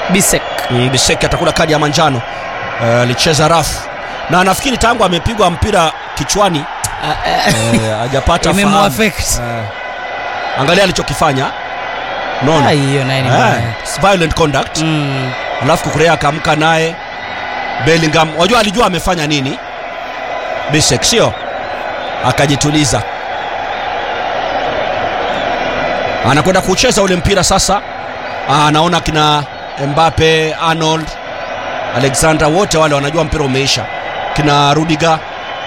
Bisek. Mm, Biseki atakula kadi ya manjano Eh, alicheza rafu na nafikiri tangu amepigwa mpira kichwani Ah, eh, eh, hajapata fahamu. Imemuaffect. Eh, angalia alichokifanya unaona Ah, hiyo naye ni Eh, mbaya. it's violent conduct Mm. alafu kukurea akaamka naye Bellingham wajua alijua amefanya nini Bisek sio akajituliza anakwenda kucheza ule mpira sasa Ah, anaona kina Mbappe Arnold Alexander wote wale wanajua mpira umeisha kina Rudiger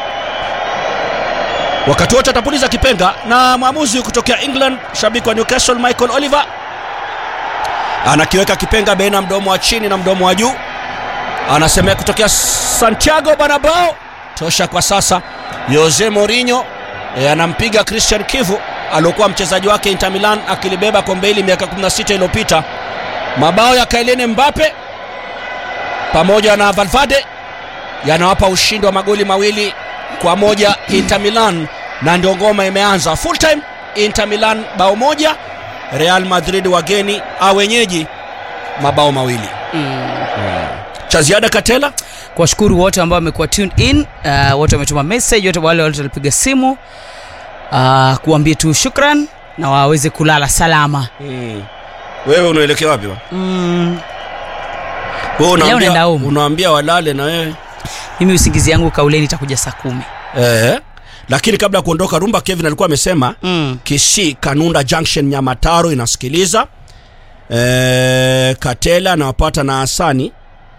wakati wote atapuliza kipenga na mwamuzi kutokea England shabiki wa Newcastle Michael Oliver anakiweka kipenga baina mdomo wa chini na mdomo wa juu anasemea kutokea Santiago Bernabeu tosha kwa sasa Jose Mourinho e, anampiga Christian Kivu aliokuwa mchezaji wake Inter Milan akilibeba kombe hili miaka 16 iliyopita mabao ya Kylian Mbappe pamoja na Valverde yanawapa ushindi wa magoli mawili kwa moja Inter Milan na ndio ngoma imeanza full time Inter Milan bao moja Real Madrid wageni au wenyeji mabao mawili Mm. cha ziada Katela kuwashukuru wote ambao wamekuwa tuned in uh, wote wametuma message wote wale wote walipiga simu uh, kuambia tu shukran na waweze kulala salama mm. wewe unaelekea wapi bwana mm, wewe Leo naenda unaambia home. unaambia walale na wewe mimi usingizi yangu kauleni itakuja saa kumi eh lakini kabla ya kuondoka rumba Kevin alikuwa amesema mm. Kisii Kanunda Junction Nyamataro inasikiliza e, Katela anawapata na Hasani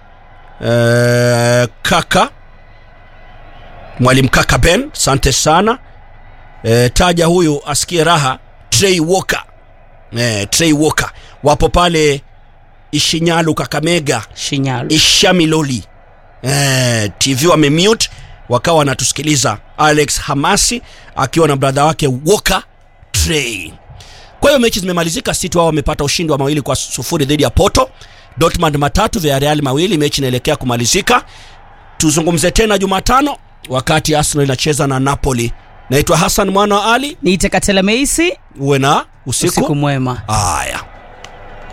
e, kaka mwalimu kaka Ben, asante sana e, taja huyu asikie raha. Trey Walker e, Trey Walker wapo pale Ishinyalu Kakamega shinyalu Ishamiloli eh, TV wamemute wakawa wanatusikiliza. Alex Hamasi akiwa na bradha wake Walker Trey. Kwa hiyo mechi zimemalizika, City wao wamepata ushindi wa mawili kwa sufuri dhidi ya Porto. Dortmund matatu, Villarreal mawili, mechi inaelekea kumalizika. Tuzungumze tena Jumatano wakati Arsenal inacheza na Napoli. Naitwa Hassan mwana wa Ali, niite katela meisi uwe na usiku, usiku mwema Aya.